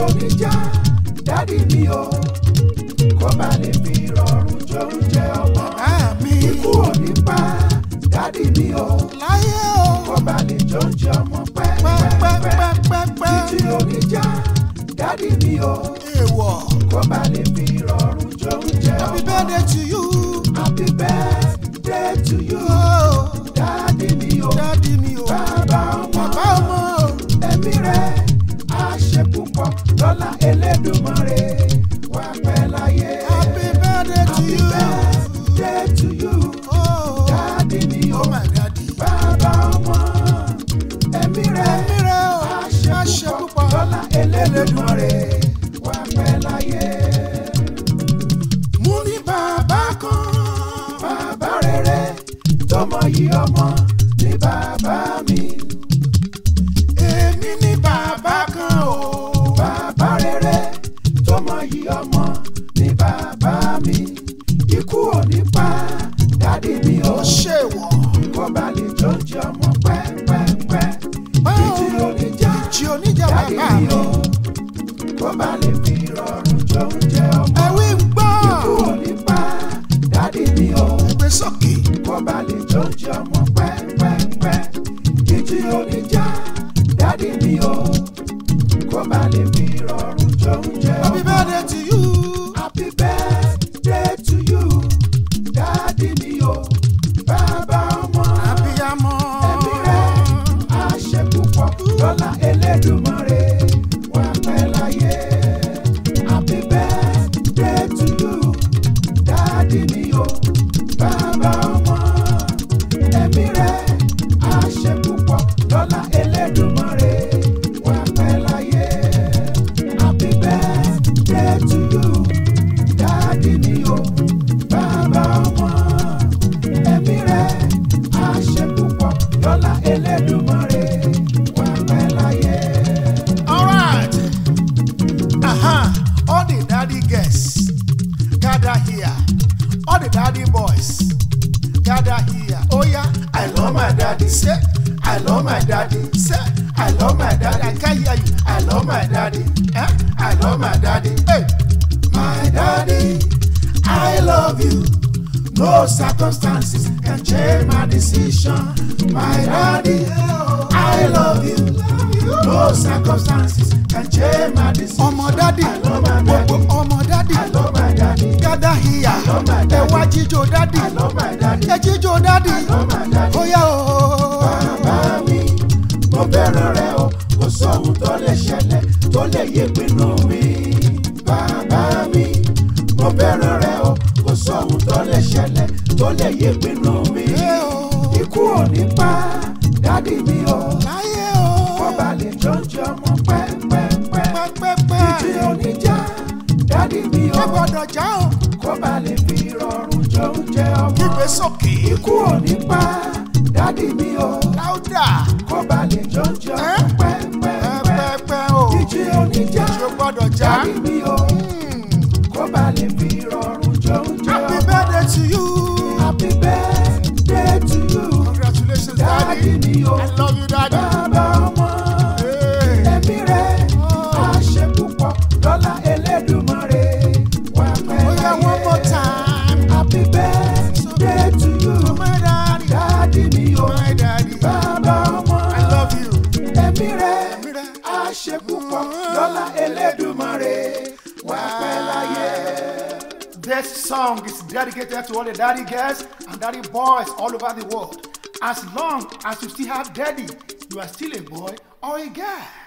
oníjà dádì mi o kó bá lè fi rọrùn jẹ oúnjẹ ọmọ àmì ikú ò ní pa dádì mi o láyé o kó bá lè jẹ oúnjẹ ọmọ pẹ́pẹ́pẹ́ pẹ́pẹ́pẹ́pẹ́ títí oníjà dádì mi o èèwọ̀ kó bá lè fi rọrùn jẹ oúnjẹ happy ọmọ birthday to you happy birthday to you oh dádì mi o dádì mi o bàbá ọmọ bàbá ọmọ o ẹ̀mí rẹ̀ á ṣe púpọ̀ lọ́la Elédùmarè wà pẹ́ láyé. happy birthday to Happy you birthday to you. oh Dáàdì mi o, oh my daddy bàbá ọmọ, ẹ̀mí rẹ̀ ẹ̀mí rẹ o á á ṣe púpọ̀ lọ́la Elédùmarè wà pẹ́ láyé. mú ní bàbá kan Bàbá rere tọmọ yìí ọmọ ni bàbá mi. èmi ní bàbá kan o Bàbá rere tọmọ yìí ọmọ ni bàbá mi. Ikú ò ní pa dádì mi o. ó ṣèwọ̀ Kó bá lè jọ́jọ́ ọmọ pẹ́pẹ́pẹ́. Títí oníjà tí oníjà dádì bàbá mi mi o. Kó bá lè fi rọrùn jọ oúnjẹ ọmọ. ẹ̀wí ń gbọ́ Ikú ò ní pa dádì mi o. gbé sókè Kó bá lè jọ́jọ́ ọmọ pẹ́pẹ́pẹ́. Títí oníjà dádì mi o. Kó bá lè fi rọrùn jọ oúnjẹ ọmọ. happy birthday to you Happy birthday to you, Daddy mi o, bàbá ọmọ. abiyamọ Ẹ̀mí rẹ̀ á ṣe púpọ̀ lọ́la Elédùmarè wà pẹ́ láyé. Happy birthday to you, Daddy mi o, bàbá ọmọ. Ẹ̀mí rẹ̀ á ṣe púpọ̀ lọ́la Elédùmarè wà pẹ́ láyé. Happy birthday to you, Daddy mi o, bàbá ọmọ. Ẹ̀mí rẹ̀ á ṣe púpọ̀ lọ́la Elédùmarè wà pẹ́ láyé. alright aha all the daddy girls gather here all the daddy boys gather here oh yeah I love my daddy. say I love my daddy. say I love my i daddy. can hear you I love my daddy. eh I love my daddy. hey My daddy, I love you. No circumstances can change my decision. My daddy, I love you. No circumstances can change my decision. ọmọ dádì I love my gbogbo daddy. ọmọ dádì I love my daddy. gather here love my ẹ daddy. wá jíjó dádì I love my daddy. ẹ jíjó dádì love my daddy. ó yá o. Bàbá mi, mo fẹ́ràn rẹ o, kò sóhun tó lè ṣẹlẹ̀ tó lè yí pinnu mi. Bàbá mi, mo fẹ́ràn rẹ o, kò sóhun tó lè ṣẹlẹ̀ tó lè yí pinnu mi. Ẹ o. Ikú ò ní pa dádì mi o, láyé o. kọ́ba lè jọjọ mọ́ pẹ́pẹ́pẹ́. pẹ́pẹ́pẹ́. Títí oníjà dádì mi o, ẹ gbọ́dọ̀ já o. kọ́ba lè fi rọrùn jọ oúnjẹ ọmọ. kígbe sókè. Ikú ò ní pa dádì mi o láúdà. kó bá lè jọjọ Ẹ́? pẹ́pẹ́pẹ́. pẹ́pẹ́pẹ́ o. Ìjì oníjà ṣo gbọ́dọ̀ já. jáde mi o kó bá lè fi rọrùn jọ oúnjẹ happy ọmọ. birthday to you. Happy birthday to you congratulations dáàdì daddy. mi o i love you daddy. bàbá ọmọ Hey. ẹ̀mí rẹ̀ á ṣe púpọ̀ lọ́la Elédùmarè wà pẹ́ ó yá one more láyé. time. Happy birthday to you my daddy. dáàdì mi o my daddy. bàbá ọmọ. i love you. ẹ̀mí rẹ̀ Ẹ̀mí rẹ̀. á ṣe púpọ̀ lọ́la Elédùmarè wà pẹ́ láyé. This song is dedicated to all the daddy girls and daddy boys all over the world. As long as you still have daddy, you are still a boy or a girl.